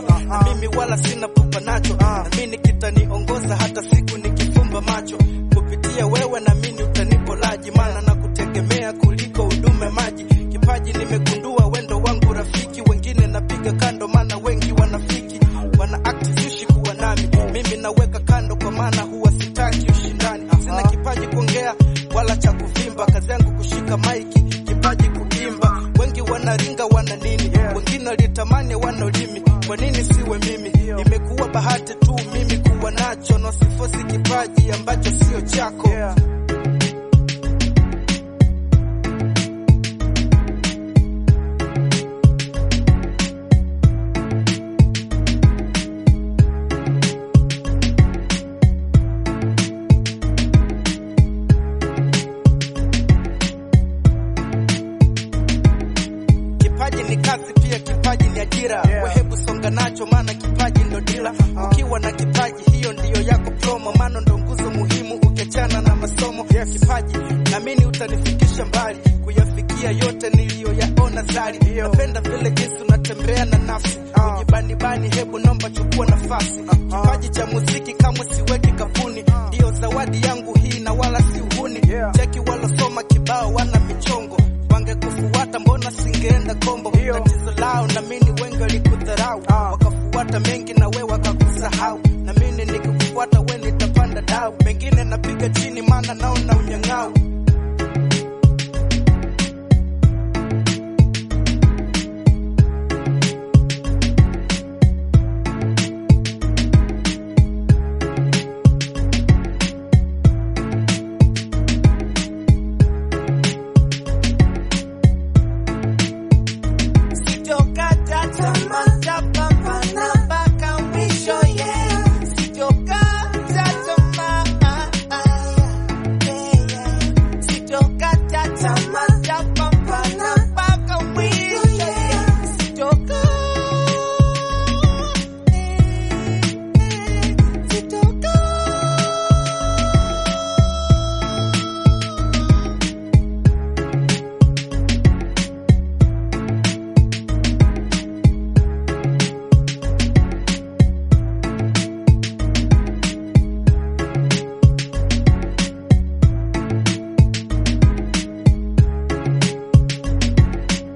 na mimi wala sina pupa nacho, na mimi kitaniongoza hata siku nikifumba macho. Kupitia wewe na mimi utanipolaji, maana na kutegemea kuliko huduma maji. Kipaji nimegundua wendo wangu rafiki, wengine napiga kando, maana wengi wanafiki wana act zushi kuwa nami, mimi naweka kando, kwa maana huwa sitaki ushindani. Sina kipaji kuongea wala cha kuvimba, kazi yangu kushika maiki, kipaji kuimba. Wengi wanaringa wana nini, wengine walitamani wana ulimi, kwa nini siwe mimi? Imekuwa bahati tu mimi kuwa nacho, na sifosi kipaji ambacho sio chako. Kipaji ni kazi pia, kipaji ni ajira. Yeah. We hebu songa nacho, maana kipaji ndo dila. Ukiwa na kipaji, hiyo ndiyo yako promo, maana ndo nguzo muhimu ukiachana na masomo. Yes. Kipaji naamini utanifikisha mbali, kuyafikia yote niliyoyaona zari. Ndio. Napenda vile jinsi unatembea na nafsi Ah. ujibanibani, hebu nomba chukua nafasi. Kipaji cha muziki kamwe siweki kapuni, ndiyo zawadi yangu hii na wala si uhuni. Yeah. Cheki walosoma kibao wana michongo wangekufuata mbona singeenda kombo? Ndio. Tatizo lao na mimi wengi walikudharau, Ah. wakafuata mengi na we wakakusahau, na mimi nikikufuata we nitapanda dau, pengine napiga chini maana naona unyang'au